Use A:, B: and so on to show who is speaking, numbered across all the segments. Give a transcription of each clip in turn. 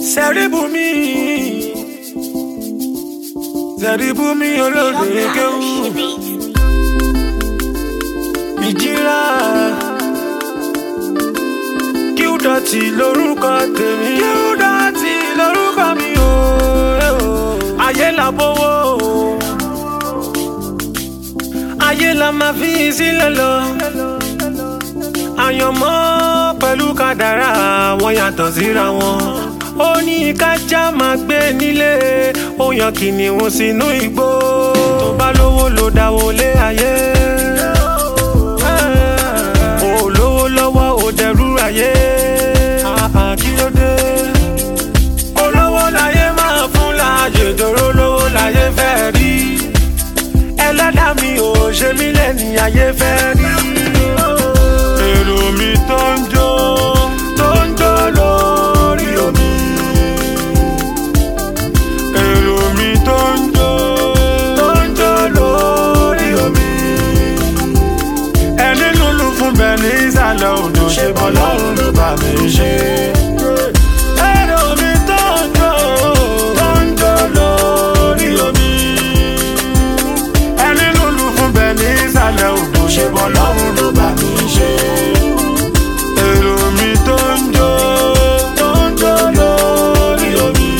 A: Sẹ́ríbùmí Sẹ́ríbùmí olóde kéwù ìjìrà kíúdọ̀tì lórúkọ tèmi kíúdọ̀tì lórúkọ mi o ayé la bówó ayé la máa fi sílẹ̀ lọ àyànmọ́ pẹ̀lú kádàrá wọn yàtọ̀ síra wọn ó ní kájá máa gbé nílé ó yan kìnìún sínú igbó tó bá lówó ló dáwó lé ayé ó lówó lọ́wọ́ ó dẹrú ayé kí ló dé olówó láyé máa fún láàyè dòró lówó láyé fẹ́ rí ẹlẹ́dàá mi ò ṣe mí lẹ́ni ayé fẹ́ rí èrò mi tó ń jó tó ń jó lórí omi. èrò mi tó ń jó tó ń jó lórí omi. ẹni lulu fún bẹ́ẹ̀ ní ìsàlẹ̀ odò ṣe bọ́ lọ́rùn ló bá mi ṣe. èrò mi tó ń jó tó ń jó lórí omi. ẹni lulu fún bẹ́ẹ̀ ní ìsàlẹ̀ odò ṣe bọ́ lọ́rùn ló bá mi ṣe èrò mi tó ń jó tó ń jó lórí omi.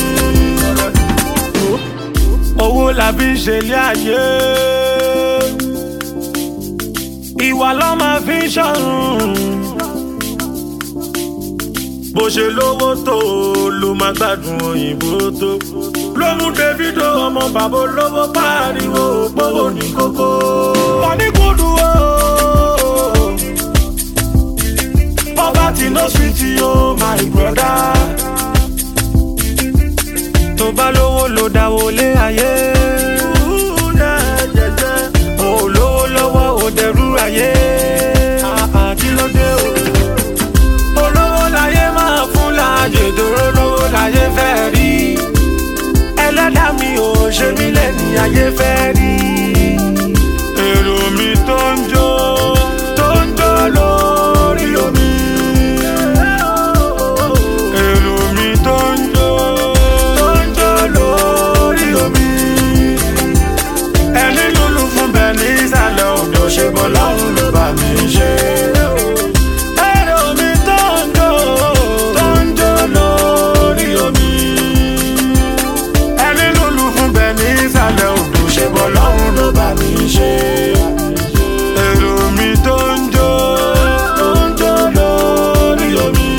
A: owó la fi ń ṣe ilé ayé ìwà ló máa fi ń ṣọ̀run bó ṣe lówó tó ló máa gbádùn òyìnbó tó ló mú davido ọmọ bàbá olówó pariwo gbówó ní kókó. wọ́n ní kúndù o. Poverty no sweet yo, my brother. Tó bá lówó ló dáwó lé ayé. Ó lówó lọ́wọ́ ó dẹrú ayé. Kí ló dé o? Olówó láyé máa fún láàyè dòró lówó láyé fẹ́ rí. Ẹlẹ́dàá mi ò ṣe mí lẹ́ni ayé fẹ́ rí. Èrò mi tó ń jó tó ń jó lórí omi. Èrò mi tó ń jó tó ń jó lórí omi. Ẹni lulu fún bẹ́ẹ̀ ní ìsàlẹ̀ odò ṣe bọ́ lọ́rùn ló bá mi ṣe. Èrò mi tó ń jó tó ń jó lórí omi. Ẹni lulu fún bẹ́ẹ̀ ní ìsàlẹ̀ odò ṣe bọ́ lọ́rùn ló bá mi ṣe. Èrò mi tó ń jó tó ń jó lórí omi.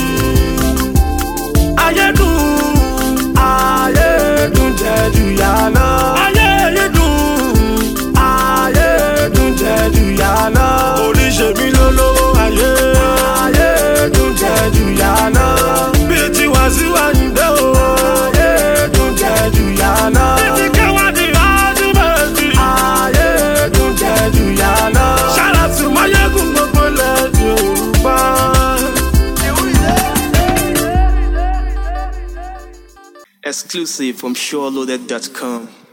A: Ayé dùn, ayé dùn jẹ́ jù yà lọ. Ayé yìí dùn, ayé dùn jẹ́ jù yà lọ. Oríṣi mi ló lówó ayé. Ayé dùn jẹ́ jù yà lọ. Bí ti wá sí wá níbẹ̀ o. Ayé dùn jẹ́ jù yà lọ. Bí ti kẹwàá di ọdún méjì. Ayé dùn jẹ́ jù yà lọ. Ṣàlàtì máyégún gbogbo lẹ́dí Yorùbá.
B: Exclusive from SureLoaded.com.